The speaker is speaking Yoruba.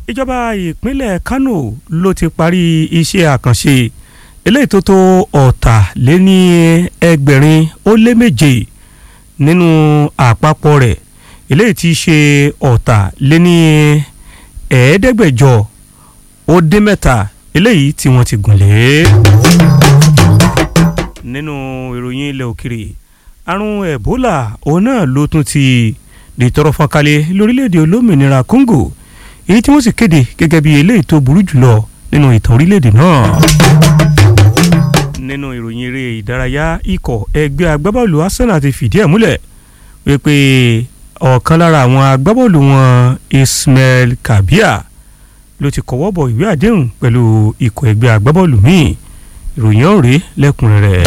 ìjọba ìpínlẹ̀ Kano ló ti parí iṣẹ́ àkànṣe eléyìí tó tó ọ̀tàléní ẹgbẹ̀rin ó lé méje nínú àpapọ̀ rẹ̀ eléyìí tí í ṣe ọ̀tàléní ẹ̀ẹ́dẹ́gbẹ̀jọ ó dín mẹ́ta eléyìí tí wọ́n ti gùn lé. nínú ìròyìn ilẹ̀ òkèrè àrùn Ebola òun náà ló tún ti di tọrọ fọ́nkálẹ̀ lórílẹ̀‐èdè olómìnira Congo èyí tí wọ́n sì kéde gẹ́gẹ́ bí eléyìí tó burú jùlọ nínú ìtàn orílẹ̀‐èdè náà. nínú ìròyìn eré ìdárayá ikọ̀ ẹgbẹ́ agbábọ́ọ̀lù Arsenal ti fìdí ẹ̀ múlẹ̀ wípé ọ̀kan lára àwọn agbábọ́ọ̀lù wọn Ismail Kabia ló ti kọ́wọ́ bọ̀ ìwé àdéhùn pẹ̀lú ikọ̀ ẹgbẹ́ agbábọ́ọ̀lù míì ìròyìn ọ̀rẹ́ lẹ́kùnrẹ́rẹ́.